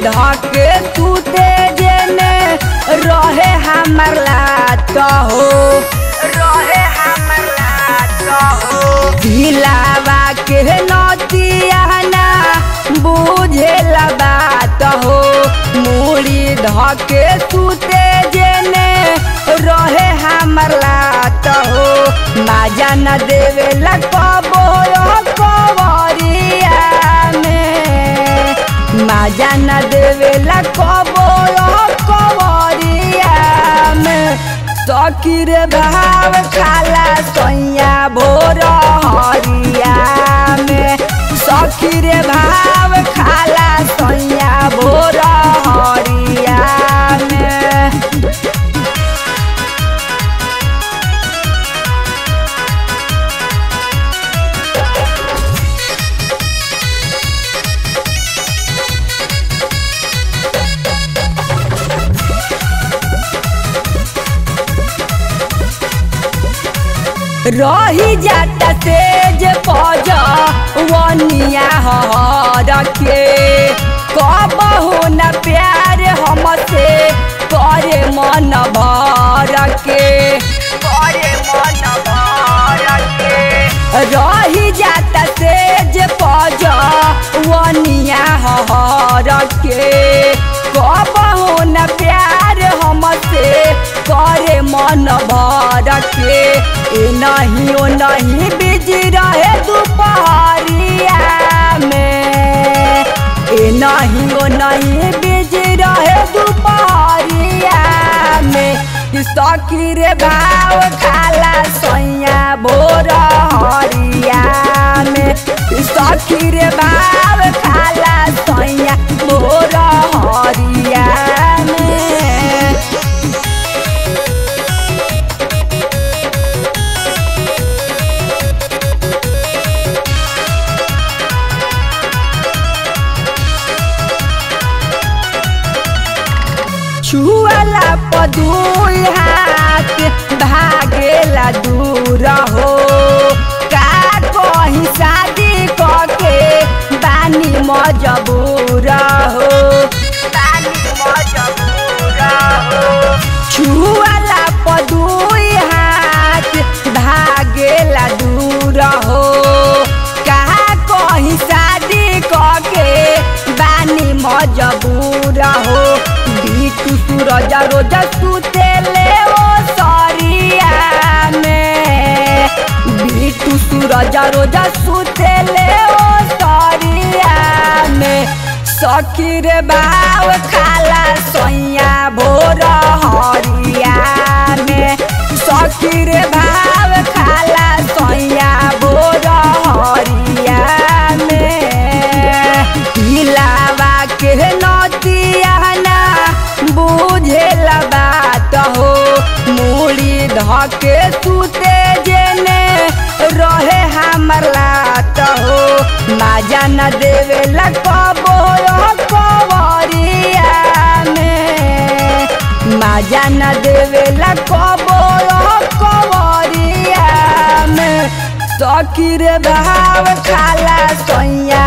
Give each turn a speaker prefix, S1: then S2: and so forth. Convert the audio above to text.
S1: धके तूते जेने रहे हमर लात हो रहे हमर लात हो दिलावा के नतिया ना बुझे बात हो मूड़ी धके तूते जेने रहे हमर लात हो माजा न देवे कबो कवरिया में माजा न देवे कबो कवरिया में सकीर भाव खाला सैया भोर हरिया में सखीर भाव खाला सैया भोर हरिया में रही जाता तेज पज वनिया हर के कबहू न प्यार हमसे करे मन भर के करे मन भर के रही जाता तेज पज वनिया हर के कबहू न प्यार हमसे करे मन भर के ए नहीं ओ नहीं बिज रहे दोपहरिया में ए नहीं ओ नहीं बिज रहे दोपहरिया में सकीर भाव खाला सैया भोर हरिया में सकीर भाव खाला सैया भोर हरिया में छुअला पदुई हाथ भागेला दूर हो का कहीं शादी कके बानी मजबूर हो बानी मजबूर हो छुअला पदुई हाथ भागेला दूर हो का कहीं शादी कके बानी मजबूर हो बीटू सूरज रोज सुते ले ओ सरिया में बीटू सूरज रोज सुते ले ओ सरिया में सखीर बाव खाला सैया भोर हरिया में सखीर भाव खाला सैया भोर हरिया में दिलावा के नतिया ना बुझे बात हो मूड़ी धके सुते जेने रहे हमर लात हो माजा न देवे कबो कवरिया में माजा न देवे कबो कवरिया में सकीर भाव खाला सैया